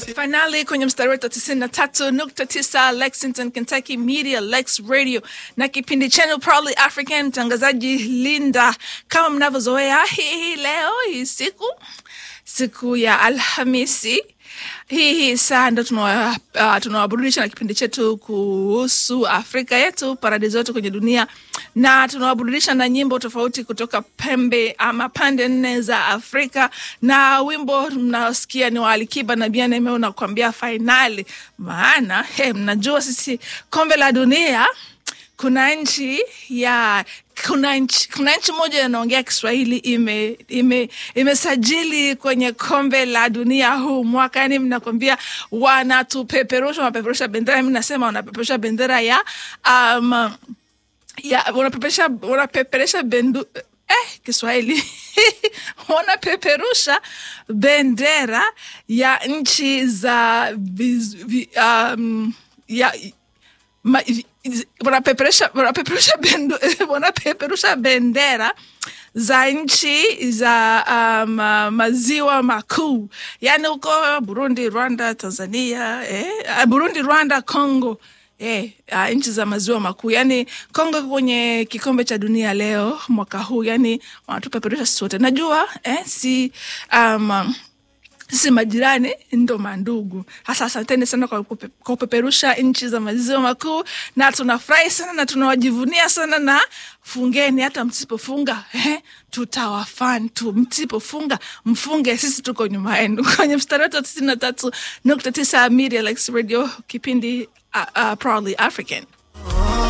Finali kwenye mstari wetu tisini na tatu nukta tisa Lexington, Kentucky Media Lex Radio na kipindi chenu Proudly African, mtangazaji Linda. Kama mnavyozoea, hii leo hii siku siku ya Alhamisi hii hii saa ndo tunawaburudisha uh, na kipindi chetu kuhusu Afrika yetu, paradiso yetu kwenye dunia, na tunawaburudisha na nyimbo tofauti kutoka pembe ama pande nne za Afrika, na wimbo mnaosikia ni wa Alikiba na Bien Aime unakuambia fainali. Maana he, mnajua sisi kombe la dunia kuna nchi ya kuna nchi, kuna nchi moja inaongea Kiswahili ime, ime, imesajili kwenye kombe la dunia huu mwaka. Yani mnakwambia wanatupeperusha, wanapeperusha bendera. Mi nasema wanapeperusha bendera ya um, ya wanapeperusha wanapeperusha bendu eh, Kiswahili wanapeperusha bendera ya nchi za viz, vi, um, ya ma, wanapeperusha wanapeperusha bendu wanapeperusha bendera za nchi za um, maziwa makuu, yani huko Burundi, Rwanda, Tanzania eh, Burundi, Rwanda, Congo eh, uh, nchi za maziwa makuu. Yani Congo kwenye kikombe cha dunia leo mwaka huu, yani wanatupeperusha sisi wote. Najua eh, si um, sisi majirani ndo mandugu. Hasa asanteni sana kwa kupeperusha nchi za maziwa makuu, na tunafurahi sana na tunawajivunia sana, na fungeni, hata msipofunga eh, tutawafan tu. Msipofunga mfunge, sisi tuko nyuma yenu. Kwenye mstari wetu wa tisini na tatu nukta tisa Media Lex Radio, kipindi uh, uh, Proudly African.